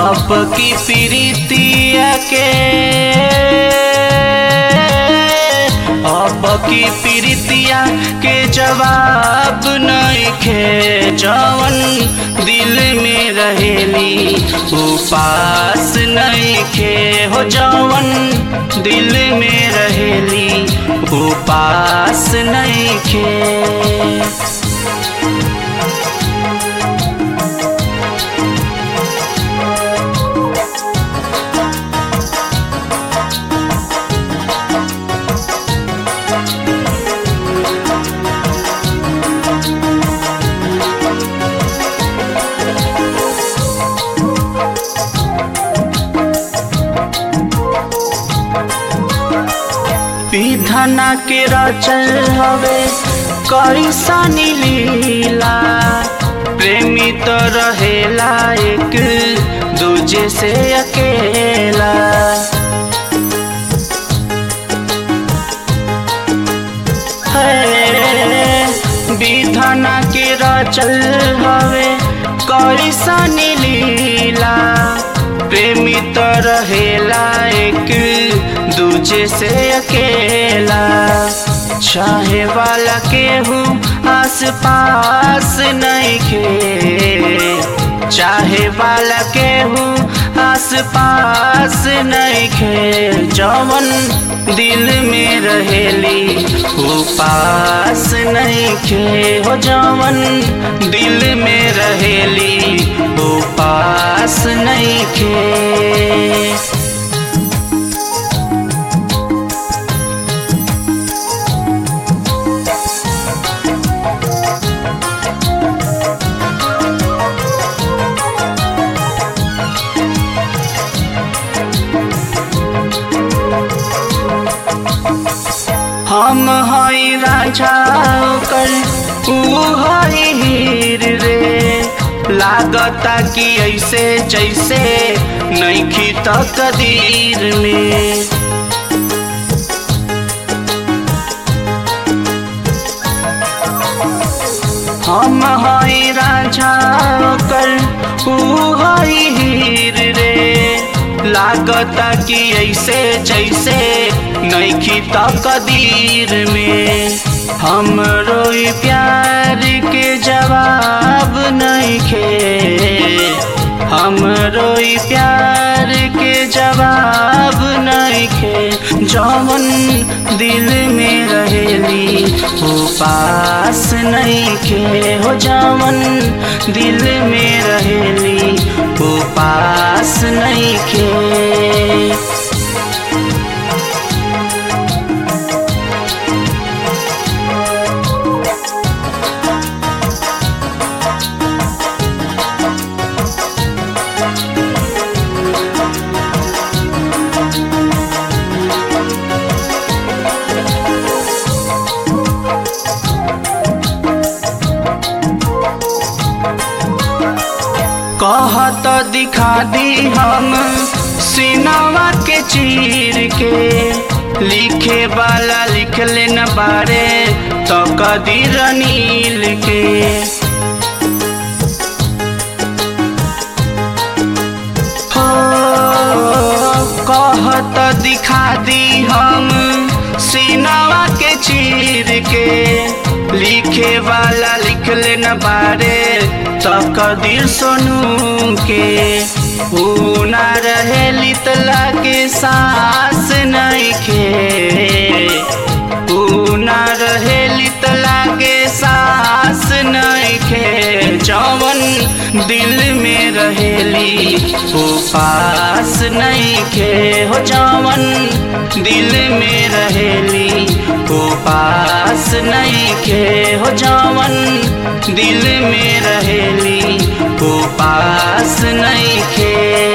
अब की प्रीतिया के अब की प्रीतिया के जवाब नहीं खे जवन दिल में रहेली उपास नहीं खे हो जवन दिल में रहेली उपास नहीं खे विधना के रचल हवे कैसनी लीला प्रेमी तो रहेला एक दूजे से अकेला है विधना के रचल हवे कैसनी लीला प्रेमी तो रहेला एक दूजे से अकेला चाहे वाला केहू आस पास नहीं खे चाहे वाला केहू आस पास नहीं खे जवन दिल में रहेली वो पास नहीं खे हो जवन दिल में रहेली वो पास नहीं खे हम हई राजा कर ऊ हई हीर रे लागता कि ऐसे जैसे नैखी तकदीर में हम हई राजा कर ऊ हई हीर रे लागता कि ऐसे जैसे नैखी तकदीर में हम रोई प्यार के जवाब नहीं खे हम रोई प्यार के जवाब नहीं खे जवन दिल में रहेली वो पास नहीं खे हो जवन दिल में रहेली वो पास नहीं खे कहत दिखा दी हम सिनवा के चीर के लिखे वाला लिख लेन बारे तो कदीर नील के हो कहत दिखा दी हम सिनवा के चीर के लिखे वाला लिख लेन बारे तो कदीर सोनू के ऊ ना रहे लितला के सांस नहीं खे ऊ ना रहे लितला के सांस नहीं खे जवन दिल में रहेली वो पास नहीं खे हो जवन दिल में रहेली वो पास नहीं खे हो जवन दिल में रहेली वो पास नहीं खे